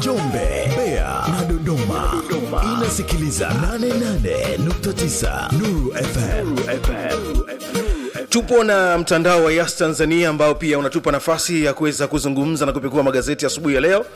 Njombe, Mbeya na Dodoma. Inasikiliza 88.9 Nuru FM. Tupo na mtandao wa Yas Tanzania ambao pia unatupa nafasi ya kuweza kuzungumza na kupekua magazeti asubuhi ya, ya leo,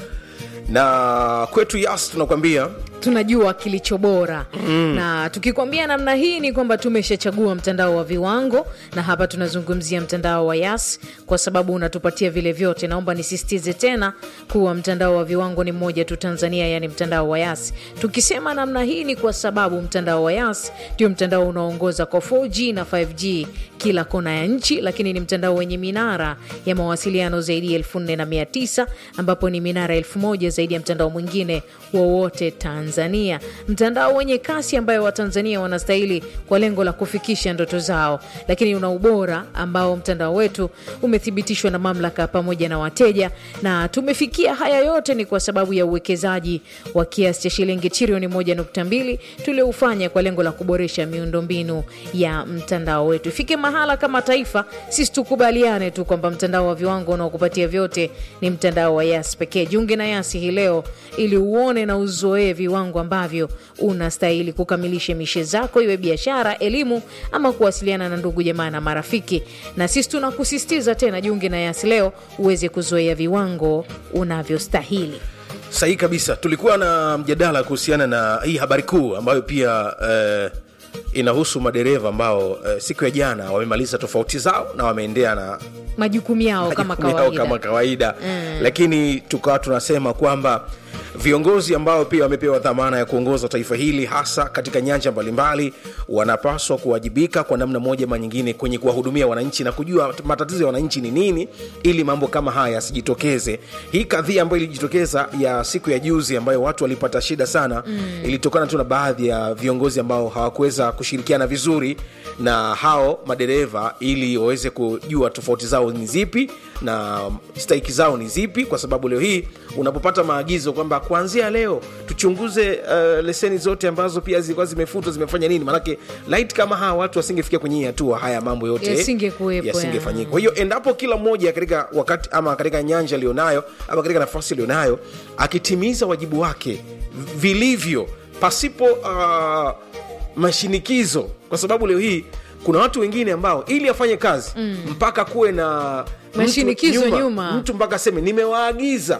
na kwetu Yas tunakwambia tunajua kilicho bora mm. na tukikwambia namna hii ni kwamba tumeshachagua mtandao wa viwango na hapa tunazungumzia mtandao wa yas kwa sababu unatupatia vile vyote naomba nisisitize tena kuwa mtandao wa viwango ni mmoja tu tanzania yani mtandao wa yas tukisema namna hii ni kwa sababu mtandao wa yas ndio mtandao unaoongoza kwa 4g na 5g kila kona ya nchi lakini ni mtandao wenye minara ya mawasiliano zaidi ya 4900 ambapo ni minara 1000 zaidi ya mtandao mwingine wowote tanzania Tanzania, mtandao wenye kasi ambayo Watanzania wanastahili kwa lengo la kufikisha ndoto zao, lakini una ubora ambao mtandao wetu umethibitishwa na mamlaka pamoja na wateja, na tumefikia haya yote ni kwa sababu ya uwekezaji wa kiasi cha shilingi trilioni 1.2 tulioufanya kwa lengo la kuboresha miundombinu ya mtandao wetu. Ifike mahala kama taifa sisi tukubaliane tu kwamba mtandao wa viwango unaokupatia vyote ni mtandao wa Yas pekee. Jiunge na Yasi hii leo ili uone na uzoee viwango ambavyo unastahili kukamilisha mishe zako, iwe biashara, elimu ama kuwasiliana na ndugu jamaa na marafiki. Na sisi tunakusisitiza tena, jiunge na Yasi leo uweze kuzoea viwango unavyostahili. Sahihi kabisa. Tulikuwa na mjadala kuhusiana na hii habari kuu ambayo pia eh, inahusu madereva ambao eh, siku ya jana wamemaliza tofauti zao na wameendea na majukumu yao kama majukumu yao kawaida. kama kawaida mm. lakini tukawa tunasema kwamba viongozi ambao pia wamepewa dhamana ya kuongoza taifa hili hasa katika nyanja mbalimbali wanapaswa kuwajibika kwa namna moja ama nyingine kwenye kuwahudumia wananchi na kujua matatizo ya wananchi ni nini ili mambo kama haya yasijitokeze hii kadhia ambayo ilijitokeza ya siku ya juzi ambayo watu walipata shida sana mm. ilitokana tu na baadhi ya viongozi ambao hawakuweza kushirikiana vizuri na hao madereva ili waweze kujua tofauti zao ni zipi na stahiki zao ni zipi kwa sababu leo hii unapopata maagizo kwamba kuanzia leo tuchunguze uh, leseni zote ambazo pia zilikuwa zimefutwa zimefanya nini manake light kama hawa watu wasingefikia kwenye hii hatua haya mambo yote Yasingekuwepo, yasingefanyika kwa hiyo endapo kila mmoja katika wakati ama katika nyanja alionayo ama katika nafasi alionayo akitimiza wajibu wake vilivyo pasipo uh, mashinikizo kwa sababu leo hii kuna watu wengine ambao ili afanye kazi mm. mpaka kuwe na mtu Mashinikizo nyuma. mtu mpaka aseme nimewaagiza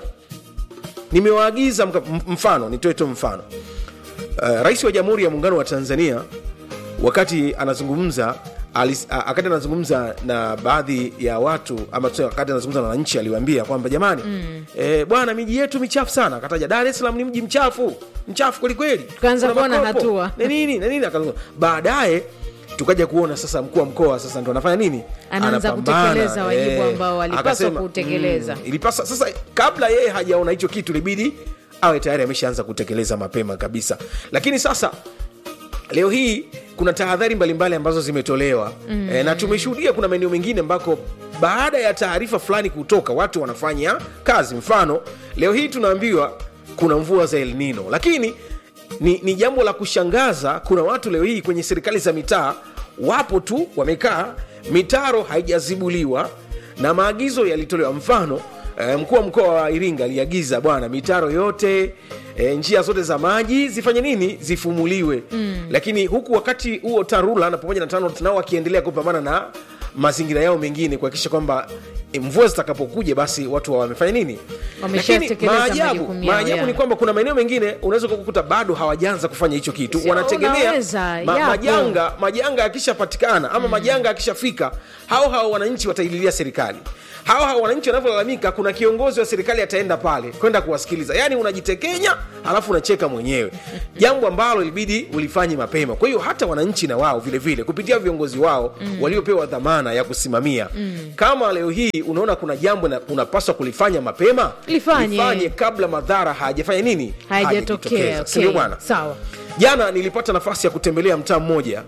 nimewaagiza mka- m- mfano nitoe tu mfano uh, rais wa jamhuri ya muungano wa tanzania wakati anazungumza alis- a- wakati anazungumza na baadhi ya watu ama tuseme wakati anazungumza na wananchi aliwaambia kwamba jamani mm. e, bwana miji yetu michafu sana akataja dar es salaam ni mji mchafu mchafu kwelikweli Tukaanza Kuna kuona makopo. hatua. na nini na nini akazungumza baadaye tukaja kuona sasa mkuu wa mkoa sasa ndo anafanya nini Anaanza Anapambana, kutekeleza wajibu eh. ambao alipaswa Akasema, kuutekeleza. mm, ilipasa sasa kabla yeye hajaona hicho kitu libidi awe tayari ameshaanza kutekeleza mapema kabisa lakini sasa leo hii kuna tahadhari mbalimbali ambazo zimetolewa mm. e, na tumeshuhudia kuna maeneo mengine ambako baada ya taarifa fulani kutoka watu wanafanya kazi mfano leo hii tunaambiwa kuna mvua za El Nino lakini ni, ni jambo la kushangaza kuna watu leo hii kwenye serikali za mitaa wapo tu wamekaa mitaro haijazibuliwa na maagizo yalitolewa mfano eh, mkuu wa mkoa wa iringa aliagiza bwana mitaro yote e, njia zote za maji zifanye nini zifumuliwe mm. lakini huku wakati huo tarula na pamoja na TANROADS nao wakiendelea kupambana na mazingira yao mengine kuhakikisha kwamba e, mvua zitakapokuja basi watu wa wamefanya nini Wameshatekeleza maajabu, majukumu yao, maajabu ya. ni kwamba kuna maeneo mengine unaweza kukuta bado hawajaanza kufanya hicho kitu Sio, wanategemea unaweza, ma, yapo. majanga majanga yakishapatikana ama mm. majanga yakishafika hao hao wananchi wataililia serikali hao hao wananchi wanavyolalamika kuna kiongozi wa serikali ataenda pale kwenda kuwasikiliza yaani unajitekenya halafu unacheka mwenyewe jambo ambalo ilibidi ulifanye mapema kwa hiyo hata wananchi na wao vile vile kupitia viongozi wao mm. waliopewa dhamana ya kusimamia mm. kama leo hii unaona kuna jambo na- unapaswa kulifanya mapema Lifanye. lifanye kabla madhara hayajafanya nini haijatokea Hayajajitokeza. Si ndio okay. bwana sawa jana nilipata nafasi ya kutembelea mtaa mmoja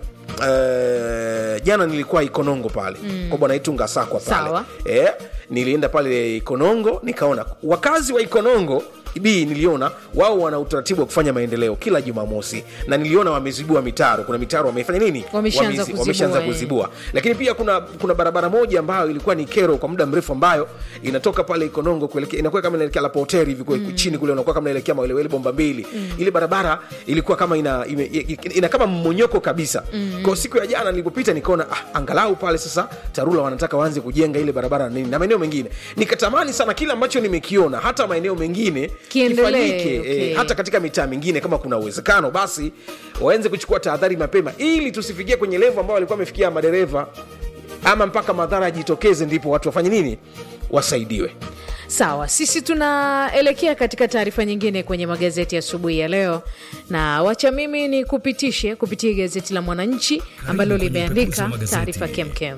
Uh, jana nilikuwa ikonongo pale mm. kwa bwana itunga sakwa pale Sawa. eh, nilienda pale ikonongo nikaona wakazi wa ikonongo b niliona wao wana utaratibu wa kufanya maendeleo kila jumamosi na niliona wamezibua mitaro kuna mitaro wamefanya nini Wameshaanza Wamezi- kuzibua, wameshaanza eh. kuzibua lakini pia kuna kuna barabara moja ambayo ilikuwa ni kero kwa muda mrefu ambayo inatoka pale ikonongo kuelekea inakuwa kama inaelekea lapoteri hivi mm. chini kule unakuwa kama inaelekea mawelewele bomba mbili mm. ile barabara ilikuwa kama ina, ina, ina, ina kama mmonyoko kabisa mm. kwa siku ya jana nilipopita nikaona ah, angalau pale sasa tarura wanataka waanze kujenga ile barabara na nini na maeneo mengine nikatamani sana kile ambacho nimekiona hata maeneo mengine Kiendelee, kifanyike, okay. eh, hata katika mitaa mingine kama kuna uwezekano basi waanze kuchukua tahadhari mapema ili tusifikie kwenye levo ambao walikuwa wamefikia madereva ama mpaka madhara yajitokeze ndipo watu wafanye nini wasaidiwe sawa sisi tunaelekea katika taarifa nyingine kwenye magazeti asubuhi ya leo na wacha mimi ni kupitishe kupitia gazeti la mwananchi ambalo kwenye upekuzi limeandika wa magazeti. taarifa kemkem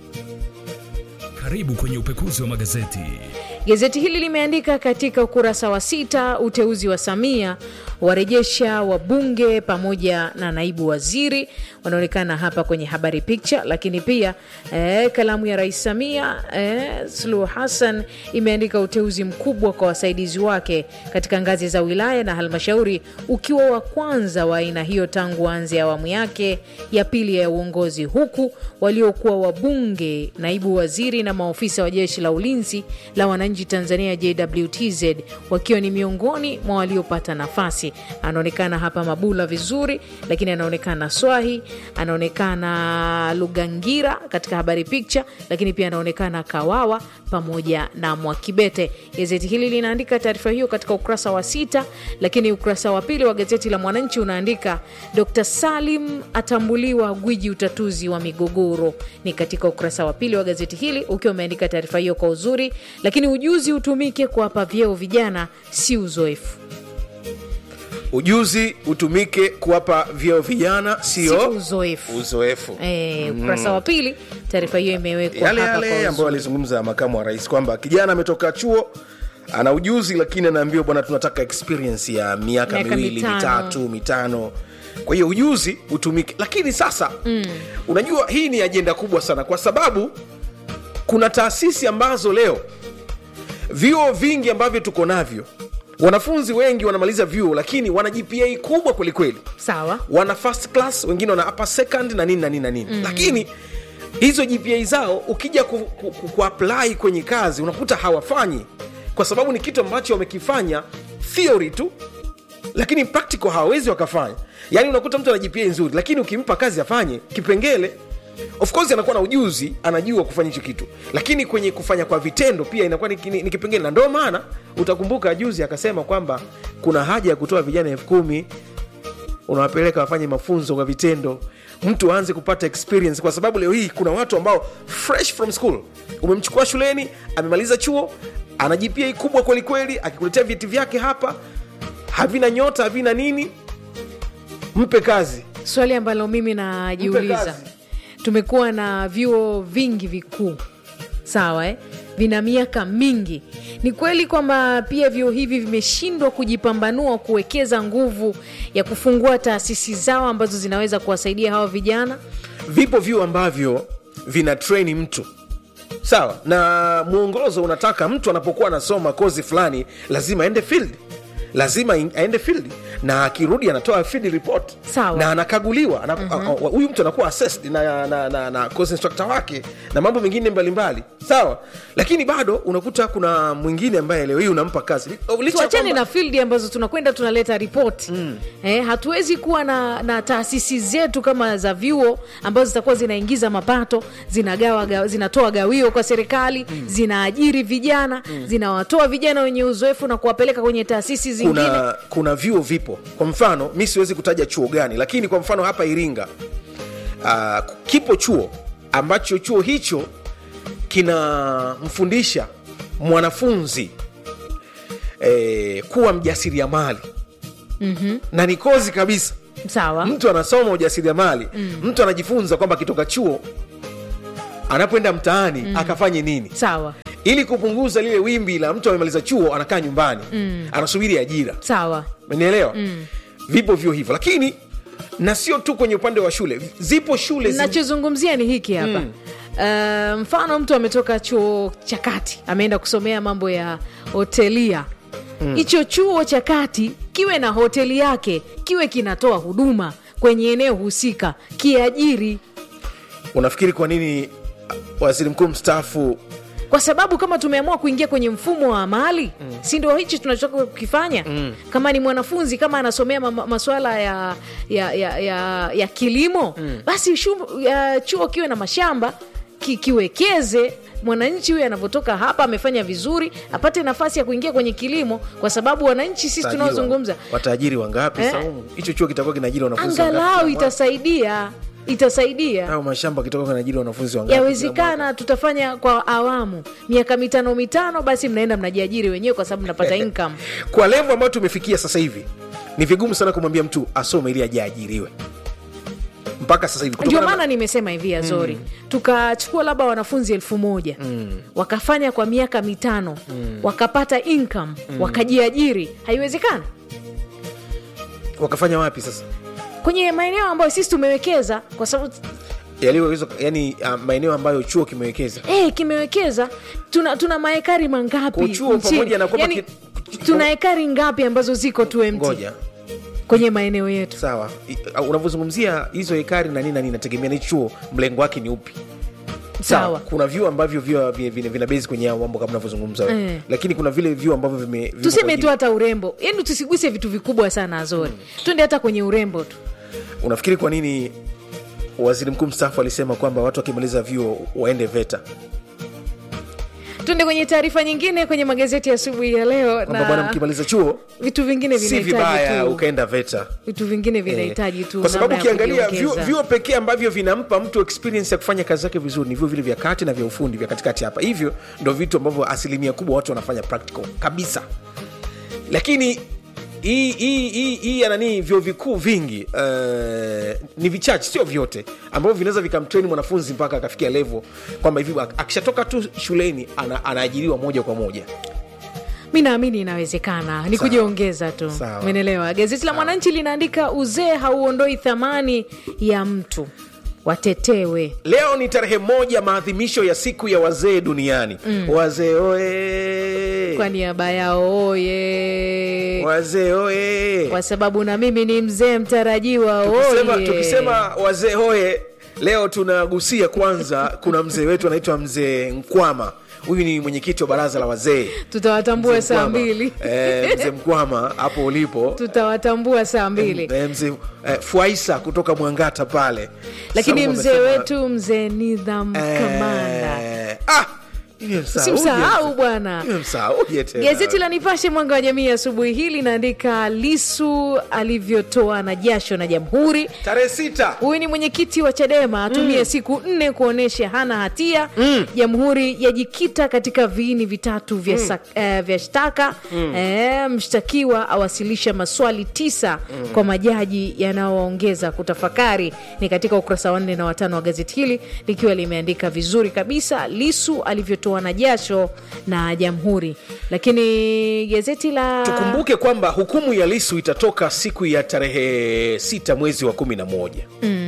Karibu kwenye upekuzi wa magazeti. Gazeti hili limeandika katika ukurasa wa sita, uteuzi wa Samia warejesha wabunge pamoja na naibu waziri wanaonekana hapa kwenye habari picha, lakini pia eh, kalamu ya Rais Samia eh, Suluhu Hassan imeandika uteuzi mkubwa kwa wasaidizi wake katika ngazi za wilaya na halmashauri, ukiwa wa kwanza wa aina hiyo tangu aanze awamu yake ya pili ya uongozi, huku waliokuwa wabunge, naibu waziri na maofisa wa jeshi la ulinzi la wananchi Tanzania JWTZ wakiwa ni miongoni mwa waliopata nafasi. Anaonekana hapa Mabula vizuri, lakini anaonekana Swahi, anaonekana Lugangira katika habari picha, lakini pia anaonekana Kawawa pamoja na Mwakibete. Gazeti hili linaandika taarifa hiyo katika ukurasa wa sita, lakini ukurasa wa pili wa gazeti la Mwananchi unaandika Dr. Salim atambuliwa gwiji utatuzi wa migogoro. Ni katika ukurasa wa pili wa gazeti hili ukiwa umeandika taarifa hiyo kwa uzuri, lakini ujuzi utumike kuwapa vyeo vijana, si uzoefu. ujuzi utumike kuwapa vyeo vijana Si sio uzoefu. uzoefu Eh, ukurasa wa pili taarifa hiyo imewekwa yale hapa kwa yale ambayo uzuri. alizungumza makamu wa rais kwamba kijana ametoka chuo ana ujuzi lakini anaambiwa bwana tunataka experience ya miaka Miaka miwili mitano. mitatu mitano kwa hiyo ujuzi utumike lakini sasa mm. unajua hii ni ajenda kubwa sana kwa sababu kuna taasisi ambazo leo vyuo vingi ambavyo tuko navyo wanafunzi wengi wanamaliza vyuo lakini wana gpa kubwa kwelikweli Sawa. wana first class wengine wana upper second na nini na nini na nini mm. lakini hizo gpa zao ukija ku, ku, ku, kuapply kwenye kazi unakuta hawafanyi kwa sababu ni kitu ambacho wamekifanya theory tu lakini practical hawawezi wakafanya yaani unakuta mtu ana gpa nzuri lakini ukimpa kazi afanye kipengele of course anakuwa na ujuzi anajua kufanya hicho kitu lakini kwenye kufanya kwa vitendo pia inakuwa ni, ni, ni kipengele na ndio maana utakumbuka juzi akasema kwamba kuna haja ya kutoa vijana elfu kumi unawapeleka wafanye mafunzo kwa vitendo mtu aanze kupata experience kwa sababu leo hii kuna watu ambao fresh from school umemchukua shuleni amemaliza chuo ana gpa kubwa kwelikweli akikuletea vyeti vyake hapa havina nyota havina nini mpe kazi Swali ambalo mimi Mpe najiuliza, kazi. tumekuwa na vyuo vingi vikuu sawa eh? vina miaka mingi. Ni kweli kwamba pia vyuo hivi vimeshindwa kujipambanua kuwekeza nguvu ya kufungua taasisi zao ambazo zinaweza kuwasaidia hawa vijana. vipo vyuo ambavyo vina treni mtu sawa na mwongozo unataka mtu anapokuwa anasoma kozi fulani lazima aende field lazima in- aende field na akirudi anatoa field report Sawa. na anakaguliwa ana- a- a- huyu mtu anakuwa assessed na, na, na, na course instructor wake na mambo mengine mbalimbali sawa lakini bado unakuta kuna mwingine ambaye leo hii unampa kazi Licha ya tuachane kwamba- na fildi ambazo tunakwenda tunaleta ripoti mm. eh, hatuwezi kuwa na, na taasisi zetu kama za vyuo ambazo zitakuwa zinaingiza mapato zinagawa, ga, zinatoa gawio kwa serikali mm. zinaajiri vijana mm. zinawatoa vijana wenye uzoefu na kuwapeleka kwenye taasisi zingine kuna, kuna vyuo vipo kwa mfano mi siwezi kutaja chuo gani lakini kwa mfano hapa iringa uh, kipo chuo ambacho chuo hicho kinamfundisha mwanafunzi eh, kuwa mjasiriamali mm-hmm. na ni kozi kabisa sawa mtu anasoma ujasiriamali mm. mtu anajifunza kwamba akitoka chuo anapoenda mtaani mm. akafanye nini sawa ili kupunguza lile wimbi la mtu amemaliza chuo anakaa nyumbani mm. anasubiri ajira sawa umenielewa mm. vipo vyo hivyo lakini na sio tu kwenye upande wa shule zipo shule zi... nachozungumzia ni hiki hapa mm. Uh, mfano mtu ametoka chuo cha kati ameenda kusomea mambo ya hotelia hicho chuo cha kati kiwe na hoteli yake kiwe kinatoa huduma kwenye eneo husika kiajiri unafikiri kwa nini waziri mkuu mstaafu kwa sababu kama tumeamua kuingia kwenye mfumo wa amali mm. si ndio hichi tunachotoka kukifanya mm. kama ni mwanafunzi kama anasomea ma- maswala ya, ya, ya, ya, ya kilimo mm. basi shu, ya, chuo kiwe na mashamba ki, kiwekeze mwananchi huyu anavyotoka hapa amefanya vizuri apate nafasi ya kuingia kwenye kilimo kwa sababu wananchi sisi Tajiri tunaozungumza wa- wataajiri wangapi Eh? Saumu? hicho chuo kitakuwa kinaajiri wanafunzi wangapi angalau kila mwaka? itasaidia itasaidia au mashamba kitakuwa kinaajiri wanafunzi wangapi kila mwaka? yawezekana tutafanya kwa awamu miaka mitano mitano basi mnaenda mnajiajiri wenyewe kwa sababu mnapata income kwa levo ambayo tumefikia sasa hivi ni vigumu sana kumwambia mtu asome ili ajiajiriwe mpaka sasa hivi ndio kutokana maana na- nimesema hivi azori mm. tukachukua labda wanafunzi elfu moja mm. wakafanya kwa miaka mitano mm. wakapata income mm. wakajiajiri haiwezekana wakafanya wapi sasa kwenye maeneo ambayo sisi tumewekeza kwa sababu yaliyoweza yani uh, maeneo ambayo chuo kimewekeza eh, kimewekeza tuna, tuna maekari mangapi Kwa chuo nchini? pamoja na kwamba Yaani, ki- tuna ekari ngapi ambazo ziko tu empty ngoja kwenye maeneo yetu sawa I- uh, unavyozungumzia hizo hekari na nini na nini inategemea ni chuo mlengo wake ni upi sawa kuna vyuo ambavyo vyuo vi- vina, vina bezi kwenye hao mambo kama unavyozungumza wewe Eh. lakini kuna vile vyuo ambavyo vime vimo kwa tuseme ajili- tu hata urembo yani tusiguse vitu vikubwa sana azori twende hata kwenye urembo tu unafikiri kwa nini waziri mkuu mstaafu alisema kwamba watu wakimaliza vyuo waende veta twende kwenye taarifa nyingine kwenye magazeti ya asubuhi ya leo kwamba bwana na mkimaliza chuo vitu vingine si vinahitaji vibaya tu ukaenda veta vitu vingine vinahitaji tu kwa sababu namna ya ukiangalia kujiongeza. vyuo vyuo pekee ambavyo vinampa mtu experience ya kufanya kazi zake vizuri ni vyuo vile vya kati na vya ufundi vya katikati hapa hivyo ndo vitu ambavyo asilimia kubwa watu wanafanya practical kabisa lakini hii hii hii hii ya nani vyuo vikuu vingi uh, ni vichache sio vyote ambavyo vinaweza vikamtreni mwanafunzi mpaka akafikia level kwamba hivi ak- akishatoka tu shuleni ana, anaajiriwa moja kwa moja mi naamini inawezekana ni Sawa. kujiongeza tu Sawa. umenelewa gazeti la mwananchi linaandika uzee hauondoi thamani ya mtu watetewe leo ni tarehe moja maadhimisho ya siku ya wazee duniani mm. wazee oe kwa niaba yao oye wazee oe kwa sababu na mimi ni mzee mtarajiwa tukisema, oye tukisema wazee hoye leo tunagusia kwanza kuna mzee wetu anaitwa mzee nkwama huyu ni mwenyekiti wa baraza la wazee tutawatambua Mzee saa Mkwama. mbili Eh, mzee mkwama hapo ulipo tutawatambua saa mbili Eh, mzee eh, fuaisa kutoka mwangata pale lakini Saumu mzee amesema, wetu mzee nidham eh, kamanda ah, nimemsahau simsahau je? bwana Nimemsahauje tena? gazeti la nipashe mwanga wa jamii asubuhi hii linaandika lisu alivyotoa na jasho na jamhuri tarehe sita huyu ni mwenyekiti wa chadema atumie mm. siku nne kuonyesha hana hatia jamhuri yajikita katika viini vitatu vya, mm. eh, vya shtaka mm. eh, mshtakiwa awasilisha maswali tisa mm. kwa majaji yanayoongeza kutafakari ni katika ukurasa wa nne na watano wa gazeti hili likiwa limeandika vizuri kabisa lisu alivyotoa na jasho na jamhuri lakini gazeti la tukumbuke kwamba hukumu ya lisu itatoka siku ya tarehe sita mwezi wa kumi na moja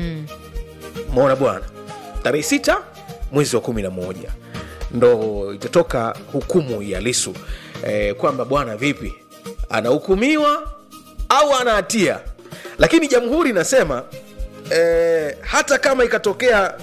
mona bwana tarehe sita mwezi wa kumi na moja ndo itatoka hukumu ya lisu e, kwamba bwana vipi anahukumiwa au ana hatia lakini jamhuri inasema e, hata kama ikatokea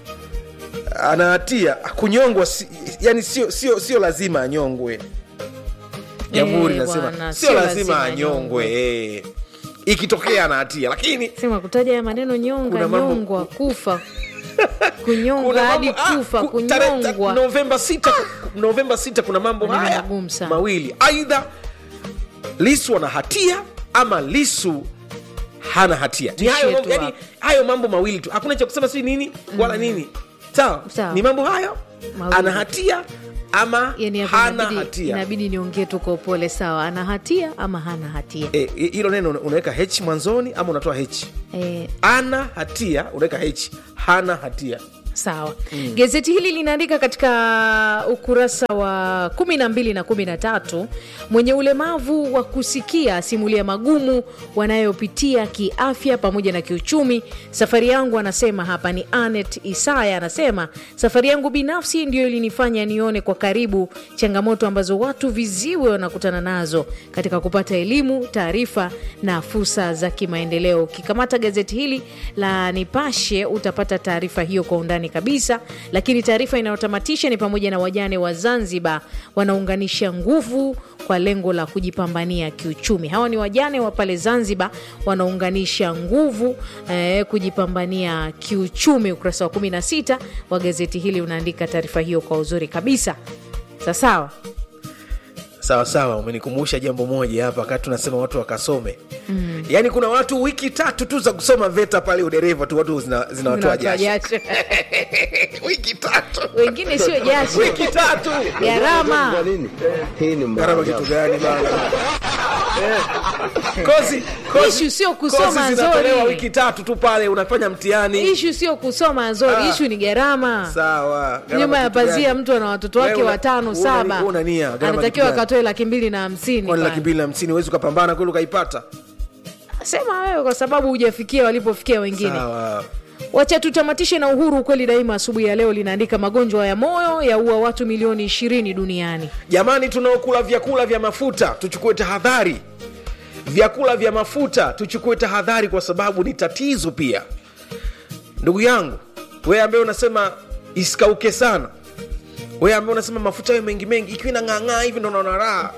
ana hatia kunyongwa si, yani sio sio sio lazima anyongwe jamhuri Eh, inasema bwana, sio sio lazima lazima anyongwe eh. ikitokea ana hatia lakini sema kutaja ya maneno nyonga Kuna mambo- nyongwa kufa kunyongwa kuna hadi mambo- ah, kufa ku- tarehe- ta- kunyongwa novemba 6 novemba 6 kuna mambo Maneno haya magumu sana. mawili aidha lisu ana hatia ama lisu hana hatia ni hayo Tuishie mambo, tu yani, hapo. hayo mambo mawili tu hakuna cha kusema si nini wala nini sawa Sawa. ni mambo hayo Mawili. ana hatia ama yani hapo hana inabidi- hatia inabidi niongee tu kwa upole sawa ana hatia ama hana hatia Eh, hilo neno una- unaweka h mwanzoni ama unatoa h eh, ana hatia unaweka h hana hatia sawa mm. gazeti hili linaandika katika ukurasa wa kumi na mbili na kumi na tatu mwenye ulemavu wa kusikia asimulia magumu wanayopitia kiafya pamoja na kiuchumi safari yangu anasema hapa ni anet isaya anasema safari yangu binafsi ndiyo ilinifanya nione kwa karibu changamoto ambazo watu viziwe wanakutana nazo katika kupata elimu taarifa na fursa za kimaendeleo ukikamata gazeti hili la nipashe utapata taarifa hiyo kwa undani kabisa lakini taarifa inayotamatisha ni pamoja na wajane wa zanzibar wanaunganisha nguvu kwa lengo la kujipambania kiuchumi hawa ni wajane wa pale zanzibar wanaunganisha nguvu eh, kujipambania kiuchumi ukurasa wa 16 wa gazeti hili unaandika taarifa hiyo kwa uzuri kabisa sasawa sawa sawa umenikumbusha jambo moja hapa wakati tunasema watu wakasome mm. yaani kuna watu wiki tatu tu za kusoma veta pale udereva tu watu zina- zinawatoa Unawatoa jasho jasho. wiki tatu wengine sio jasho wiki tatu gharama Kwa nini? Hii ni gharama maajabu. kitu gani bana kozi kozi- Ishu sio kusoma, kozi zinatolewa Zori. wiki tatu tu pale unafanya mtihani ishu sio kusoma zori Ah. ishu ni gharama sawa gharama nyuma ya kitu gani? pazia mtu ana watoto wake Wewe una- watano una- saba una nia, gharama anatakiwa kitu gani? akatoe laki mbili na hamsini kwani laki pale. mbili na hamsini huwezi ukapambana kweli ukaipata sema wewe kwa sababu hujafikia walipofikia wengine sawa wacha tutamatishe na uhuru ukweli daima asubuhi ya leo linaandika magonjwa ya moyo yaua watu milioni ishirini duniani jamani tunaokula vyakula vya mafuta tuchukue tahadhari vyakula vya mafuta tuchukue tahadhari kwa sababu ni tatizo pia ndugu yangu wewe ambaye unasema isikauke sana wewe ambaye unasema mafuta yawe mengi mengi ikiwa inang'ang'aa hivi ndo naona raha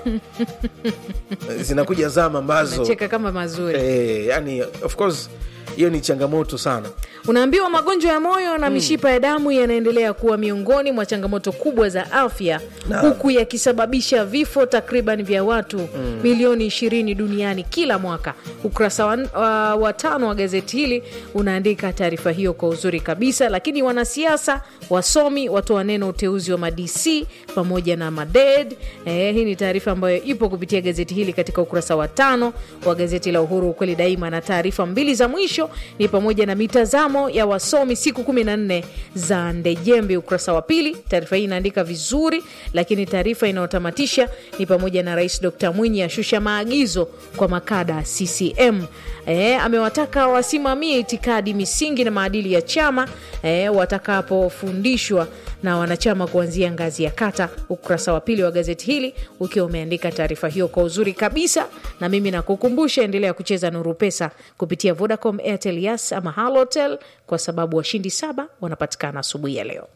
zinakuja zama ambazo nacheka kama mazuri eh, yani of course hiyo ni changamoto sana unaambiwa magonjwa ya moyo na mishipa ya damu yanaendelea kuwa miongoni mwa changamoto kubwa za afya Na. huku yakisababisha vifo takriban vya watu milioni ishirini duniani kila mwaka ukurasa wa, wa, wa tano wa gazeti hili unaandika taarifa hiyo kwa uzuri kabisa lakini wanasiasa wasomi watoa neno uteuzi wa madc pamoja na maded eh, hii ni taarifa ambayo ipo kupitia gazeti hili katika ukurasa wa tano wa gazeti la uhuru ukweli daima na taarifa mbili za mwisho ni pamoja na mitazamo ya wasomi siku 14 za ndejembe ukurasa wa pili taarifa hii inaandika vizuri lakini taarifa inayotamatisha ni pamoja na rais dkt mwinyi ashusha maagizo kwa makada ccm e, amewataka wasimamie itikadi misingi na maadili ya chama e, watakapofundishwa na wanachama kuanzia ngazi ya kata ukurasa wa pili wa gazeti hili ukiwa umeandika taarifa hiyo kwa uzuri kabisa na mimi nakukumbusha endelea kucheza nuru pesa kupitia vodacom airtel yas ama halotel kwa sababu washindi saba wanapatikana asubuhi ya leo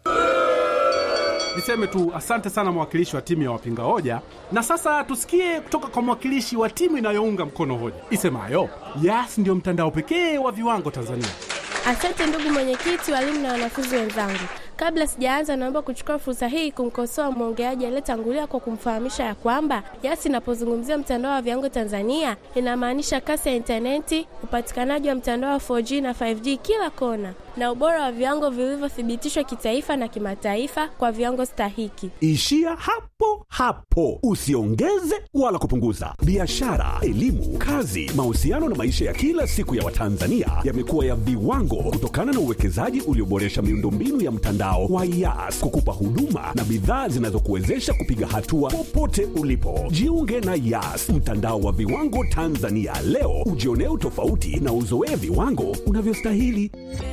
Niseme tu asante sana mwakilishi wa timu ya wapinga hoja, na sasa tusikie kutoka kwa mwakilishi wa timu inayounga mkono hoja isemayo Yas ndio mtandao pekee wa viwango Tanzania. Asante ndugu mwenyekiti, walimu na wanafunzi wenzangu. Kabla sijaanza, naomba kuchukua fursa hii kumkosoa mwongeaji aliyetangulia kwa kumfahamisha ya kwamba Yas inapozungumzia mtandao wa viwango Tanzania inamaanisha kasi ya intaneti, upatikanaji wa mtandao wa 4G na 5G kila kona, na ubora wa viwango vilivyothibitishwa kitaifa na kimataifa kwa viwango stahiki. Ishia hapo hapo, usiongeze wala kupunguza. Biashara, elimu, kazi, mahusiano na maisha ya kila siku ya Watanzania yamekuwa ya viwango kutokana na uwekezaji ulioboresha miundombinu ya mtandao wa Yas kukupa huduma na bidhaa zinazokuwezesha kupiga hatua popote ulipo. Jiunge na Yas, mtandao wa viwango Tanzania leo, ujionee utofauti na uzoee viwango unavyostahili.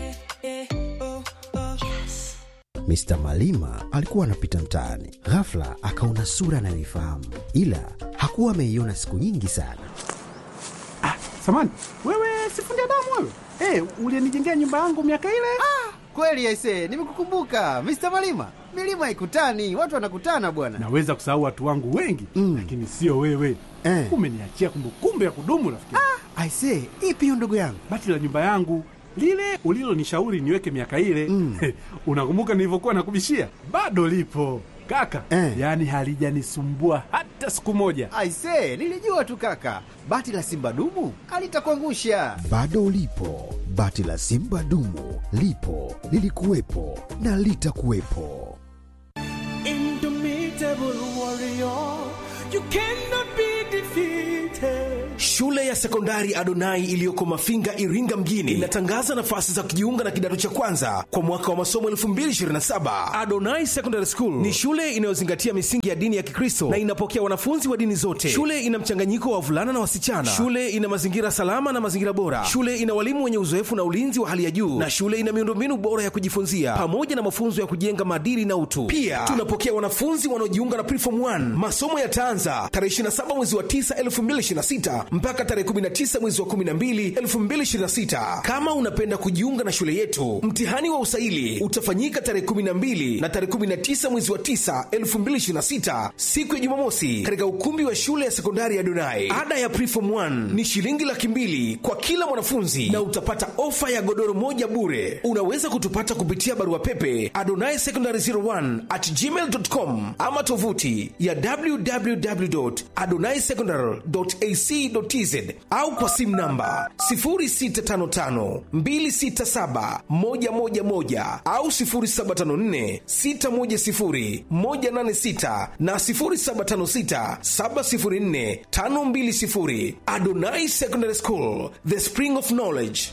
Mr. Malima alikuwa anapita mtaani, ghafla akaona sura anayoifahamu, ila hakuwa ameiona siku nyingi sana. Samani wewe, sifundi damu wewe, hey, ulienijengea nyumba yangu miaka ile. Kweli aise, nimekukumbuka Mr. Malima. Milima haikutani, watu wanakutana bwana. Naweza kusahau watu wangu wengi Mm. lakini sio wewe Eh. umeniachia kumbukumbu ya kudumu rafiki. Aise, ipi hiyo ndugu yangu? Bati la nyumba yangu lile ulilonishauri niweke miaka ile Mm. unakumbuka nilivyokuwa nakubishia? Bado lipo kaka Eh. yaani halijanisumbua hata siku moja. Aise, nilijua tu kaka, bati la simba dumu alitakuangusha. Bado lipo bati la Simba dumu, lipo lilikuwepo na litakuwepo. Shule ya ya sekondari Adonai iliyoko Mafinga, Iringa mjini inatangaza nafasi za kujiunga na kidato cha kwanza kwa mwaka wa masomo 2027. Adonai Secondary School ni shule inayozingatia misingi ya dini ya Kikristo na inapokea wanafunzi wa dini zote. Shule ina mchanganyiko wa wavulana na wasichana. Shule ina mazingira salama na mazingira bora. Shule ina walimu wenye uzoefu na ulinzi wa hali ya juu, na shule ina miundombinu bora ya kujifunzia pamoja na mafunzo ya kujenga maadili na utu. Pia tunapokea wanafunzi wanaojiunga na Preform 1. Masomo yataanza tarehe 27 mwezi wa 9 2026 mpaka tarehe 19 mwezi wa 12 2026. Kama unapenda kujiunga na shule yetu, mtihani wa usaili utafanyika tarehe 12 na tarehe 19 mwezi wa 9 2026, siku ya Jumamosi, katika ukumbi wa shule ya sekondari ya Donai. Ada ya Preform 1 ni shilingi laki mbili kwa kila mwanafunzi na utapata ofa ya godoro moja bure. Unaweza kutupata kupitia barua pepe adonai secondary 01 at gmail.com ama tovuti ya www.adonaisecondary.ac.tz au kwa simu namba 0655267111 au 0754610186 na 0756704520. Adonai Secondary School, the spring of knowledge.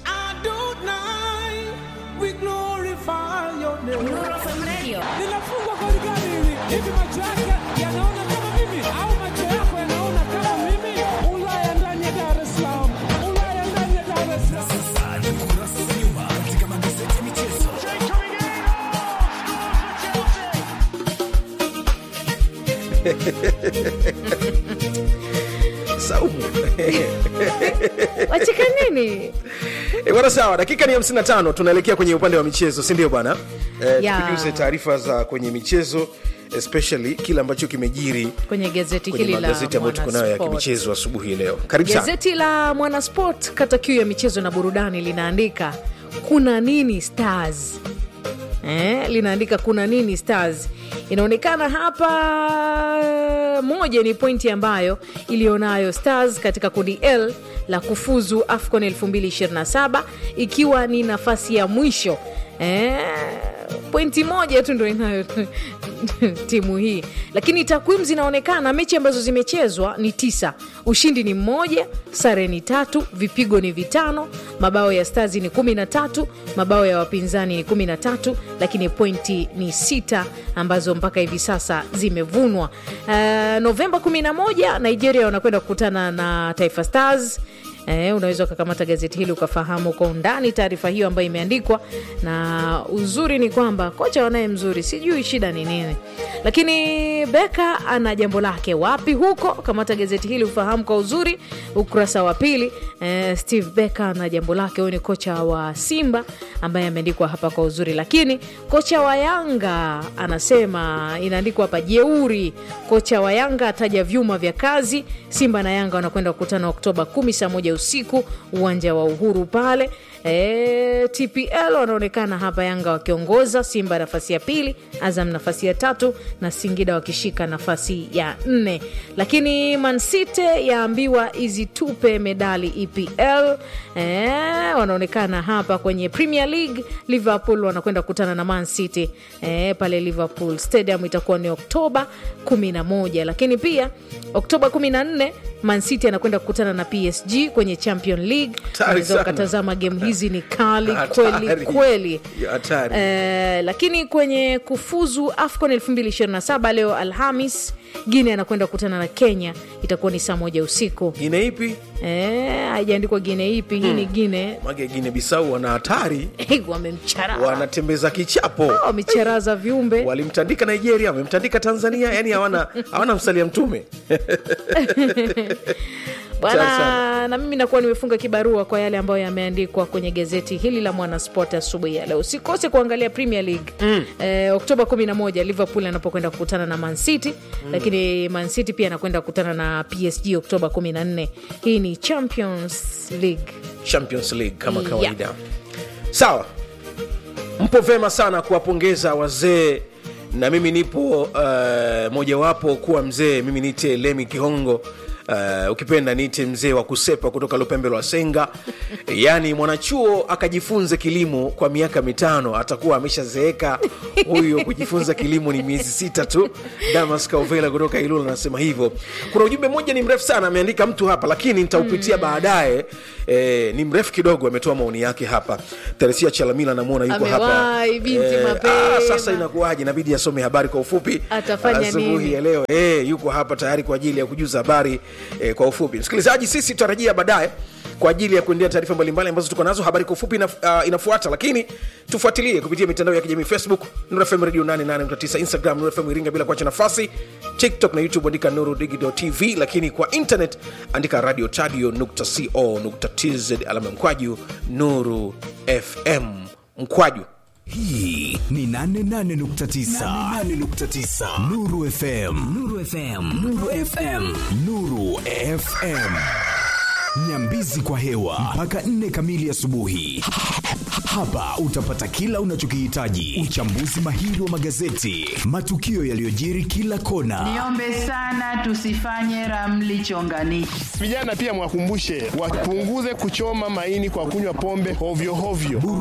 linafungwa goli gani hili? Hivi macho yake yanaona kama mimi au macho yako yanaona kama mimi? Ulaya ndani ya Dar es Salaam, Ulaya ndani ya Dar es Salaam. Saumu. wacheka nini E, bwana sawa, dakika ni 55 tunaelekea kwenye upande wa michezo, si ndio bwana? E, Ya. tukujuze taarifa za kwenye michezo especially kile ambacho kimejiri kwenye gazeti kwenye hili la magazeti ambayo tuko nayo ya Mwanasport. kimichezo asubuhi leo. Karibu sana. Gazeti la Mwanasport kata kiu ya michezo na burudani linaandika kuna nini Stars eh, linaandika kuna nini Stars. Inaonekana hapa moja ni pointi ambayo ilionayo Stars katika kundi L la kufuzu AFCON 2027 ikiwa ni nafasi ya mwisho eh, pointi moja tu ndo inayo timu hii, lakini takwimu zinaonekana mechi ambazo zimechezwa ni tisa, ushindi ni mmoja, sare ni tatu, vipigo ni vitano, mabao ya Stars ni kumi na tatu, mabao ya wapinzani ni kumi na tatu, lakini pointi ni sita ambazo mpaka hivi sasa zimevunwa. Uh, Novemba 11 Nigeria wanakwenda kukutana na Taifa Stars. Eh, unaweza ukakamata gazeti hili ukafahamu kwa undani taarifa hiyo ambayo imeandikwa, na uzuri ni kwamba kocha wanaye mzuri, sijui shida ni nini, lakini Beka ana jambo lake wapi huko. Kamata gazeti hili ufahamu kwa uzuri, ukurasa wa pili. Eh, Steve Beka ana jambo lake, huyu ni kocha wa Simba ambaye ameandikwa hapa kwa uzuri, lakini kocha wa Yanga anasema, inaandikwa hapa jeuri, kocha wa Yanga ataja vyuma vya kazi. Simba na Yanga wanakwenda kukutana Oktoba 10 saa moja usiku uwanja wa Uhuru pale. E, TPL wanaonekana hapa Yanga wakiongoza, Simba nafasi ya pili, Azam nafasi ya tatu na Singida wakishika nafasi ya nne, lakini Mancity yaambiwa izitupe medali EPL. E, wanaonekana hapa kwenye Premier League, Liverpool wanakwenda kukutana na Man City e, pale Liverpool Stadium itakuwa ni Oktoba 11, lakini pia Oktoba 14 Man City anakwenda kukutana na PSG kwenye Champion League. Hatari Unaweza sana. ukatazama game hizi ni kali Hatari. kweli kweli. Ya hatari. Eh, lakini kwenye kufuzu AFCON 2027 leo Alhamis, Guinea anakwenda kukutana na Kenya, itakuwa ni saa moja usiku. Gine ipi? Eh, haijaandikwa Guinea ipi. Hii ni Guinea Mage Gine Bisau wana hatari, wamemcharaza wanatembeza kichapo. wamecharaza viumbe Walimtandika Nigeria, wamemtandika Tanzania, yani hawana hawana msalia mtume. Hatari bwana. sana. Na mimi nakuwa nimefunga kibarua kwa yale ambayo yameandikwa kwenye gazeti hili la Mwanasport asubuhi ya leo. Usikose kuangalia Premier League eh, Oktoba 11 Liverpool anapokwenda kukutana na Man City, lakini Man City pia anakwenda kukutana na PSG Oktoba 14. Hii ni Champions League. Champions League kama Yeah. kawaida. Sawa, mpo vema sana kuwapongeza wazee, na mimi nipo uh, mojawapo kuwa mzee. Mimi niite Lemi Kihongo uh, ukipenda niite mzee wa kusepa kutoka lupembe lwa senga yaani mwanachuo akajifunze kilimo kwa miaka mitano atakuwa ameshazeeka huyo kujifunza kilimo ni miezi sita tu damas kauvela kutoka ilula anasema hivyo kuna ujumbe mmoja ni mrefu sana ameandika mtu hapa lakini nitaupitia mm. baadaye e, ni mrefu kidogo ametoa maoni yake hapa teresia chalamila namwona yuko hapa Amewahi, binti mapema. ah, sasa inakuwaje inabidi asome habari kwa ufupi Atafanya asubuhi nini? ya leo e, yuko hapa tayari kwa ajili ya kujuza habari e, kwa ufupi msikilizaji sisi tutarajia baadaye kwa ajili ya kuendea taarifa mbalimbali ambazo tuko nazo habari kwa ufupi inaf, uh, inafuata lakini tufuatilie kupitia mitandao ya kijamii facebook nurfm radio 889 instagram nurfm iringa bila kuacha nafasi tiktok na youtube andika nuru digital tv lakini kwa internet andika radio tadio co tz alama mkwaju nuru fm mkwaju hii ni 88.9 nuru fm nuru fm nuru fm nuru fm nyambizi kwa hewa mpaka 4 kamili asubuhi hapa utapata kila unachokihitaji uchambuzi mahiri wa magazeti matukio yaliyojiri kila kona Niombe sana tusifanye ramli chonganishi. Vijana pia mwakumbushe wapunguze kuchoma maini kwa kunywa pombe hovyo hovyo.